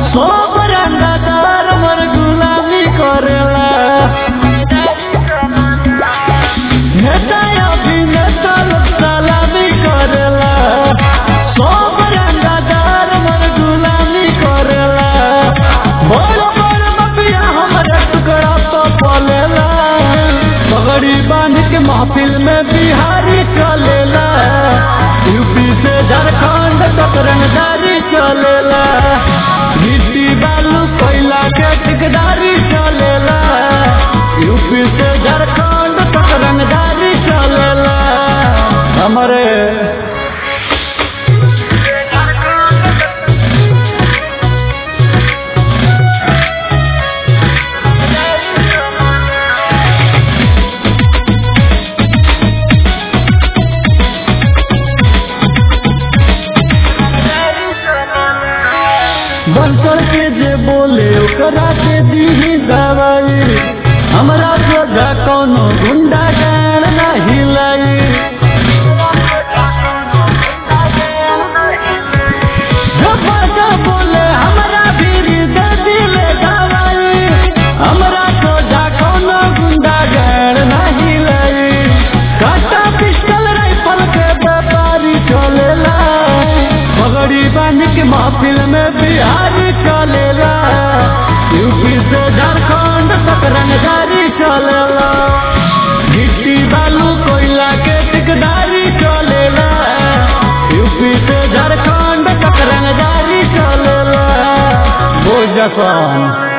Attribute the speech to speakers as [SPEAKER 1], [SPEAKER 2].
[SPEAKER 1] सब रंगदार मर गुलामी करेला नेता अभिनेता लोग सलामी करेला सब रंगदार मर गुलामी करेला बड़ बड़ मफिया हमारे टुकड़ा तो पलेला पगड़ी बांध के महफिल में बिहारी चलेला यूपी से झारखंड तक रंगदारी चलेला गिट्टी बालू कोयला के ठिकदारी चलेला यूपी से झारखंड तक रंगदारी चलेला हमारे बंसर के जे बोले ओकरा के दीही दवाई हमरा सोझा कोनो गुंडा गान नहीं लाई जब बाजा बोले हमरा भीरी दे दिले दवाई हमरा सोझा कोनो गुंडा गान नहीं लाई काटा पिस्टल राइफल के व्यापारी चलेला पगड़ी बांध के महफिल में बिहारी चलेला यूपी से झारखंड तक रंगदारी चलेला गिट्टी बालू कोयला के ठिकदारी चलेला यूपी से झारखंड तक रंगदारी चलेला बोझ जसान